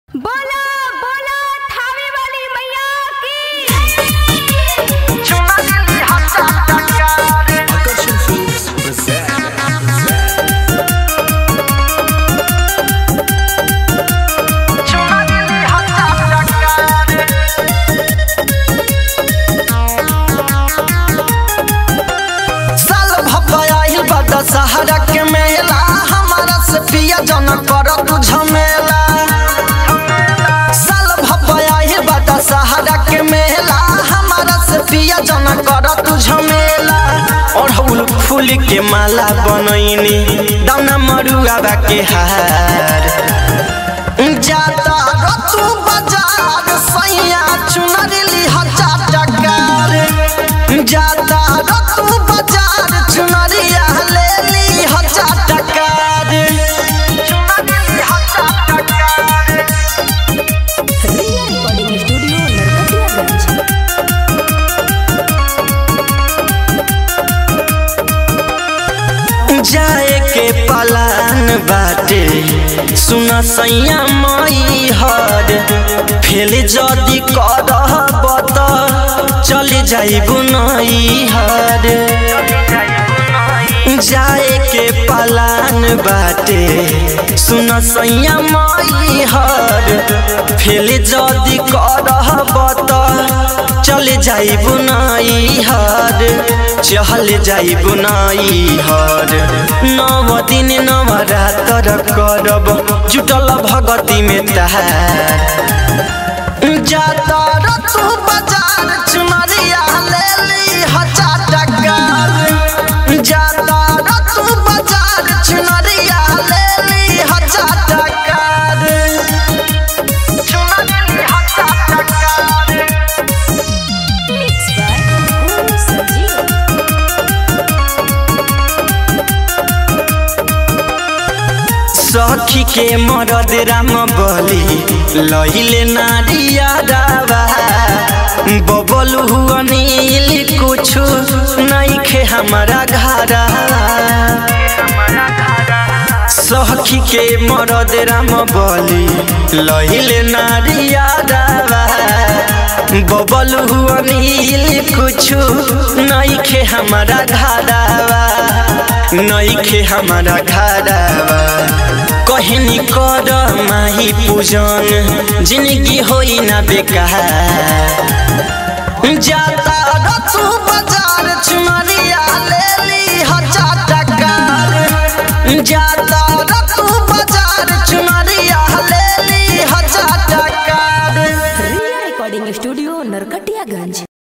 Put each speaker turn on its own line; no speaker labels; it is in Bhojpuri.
बोलो बोलो थावे वाली मैया की
Akashan Films present.
साल भपाइल बा दशहरा के मेला हमारा से पिया जन कर तू झमेला साल भपाइल बा दशहरा के मेला हमारा से पिया जन कर तू झमेला अड़हुल फूल के माला बनैनी दाना मरुआ के हार जाता रतु बाजार सैया चुनरी हजार टकार जाता रतु बाजार चुनरिया ले ली हजार टकार चुनरी हजार टकार
रिया रिकॉर्डिंग स्टूडियो नरकटियागंज
जाए के पलान बाटे सुन सैया मई हर फेल जदी करब त चल जाइबु नई हर जाए के पलान बाटे सुन सैया मई हर फेल जदी करब त चल जाइबु नई हर चहल जाइबु नई हर नव दिन नव रातर करब जुटल भगती में तहार जाता रतु बाजार चुनरिया ले ली हजार टकार जाता रतु बाजार चुनरिया ले ली हजार टकार चुनरी हजार टकार
मिक्स बाय गुरु संजीव
सखी के मरद राम बली लहिले नारिया दावा बबल हुआ नील कुछ नहीं खे हमारा घरा सखी के मरद राम बली लहिले नारिया दावा बबल हुआ नील कुछ नहीं खे हमारा घरावा नहीं खे हमारा घरावा कहनी कर माही पूजन जिंदगी होई ना बेकार जाता रतु बाजार चुनरिया ले ली हजार टकार जाता रतु बाजार चुनरिया ले ली हजार टकार
रिया रिकॉर्डिंग स्टूडियो नरकटियागंज